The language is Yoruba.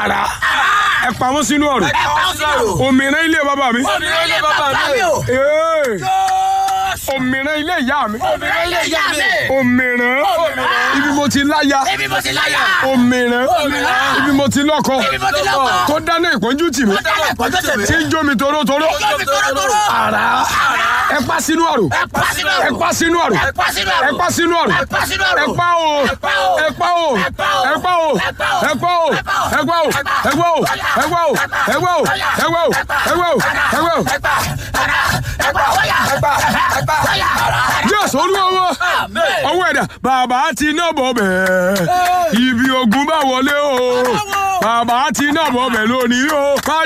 àrà ẹ pa wọ́n sínú ọ̀rọ̀ ẹ pa ó sínú ọ̀rọ̀. òmìnira ilé bàbá mi òmìnira ilé bàbá mi o. Ee, Jésù. òmìnira ilé ìyá mi òmìnira ilé ìyá mi. òmìnira Òmìnira. ibi mo ti láya Ibi mo ti láyà. òmìnira Òmìnira. ibi mo ti lọ́kọ Ibi mo ti lọ́kọ. tó dáná ìpọ́njú tì mí Dáná ìpọ́njú tì mí. tí ń jó mi torótoró Ojú mi tórótóró. àrà ẹ pa sínú ọ̀rọ̀ Ẹ pa sínú ẹ ọ̀rọ̀. pa sínú ọ̀rọ̀ Ẹ pa sínú ọ̀rọ̀. ẹ pa sínú ọ̀rọ̀ Ẹ pa sínú ọ̀rọ̀. ẹ pa o Ẹ pa o. ẹ pa o Ẹ pa o. ẹ pa o Ẹ pa o. ẹ pa o Ẹ pa o. ẹ pa o ẹ pa o ẹ pa o ẹ pa o ẹ pa o ẹ pa o ẹ pa o. Ẹ pa. Ara. Ẹ pa. Wáyà. Ẹ pa. Ẹ pa. Wáyà. jésù olúwa wa Amen. ọwọ́ ẹ̀dá bàbá ti náà bọ̀ bẹ́ẹ̀ ibi ogun bá wọlé o bàbá ti náà bọ̀ bẹ́ẹ̀ lónìí o.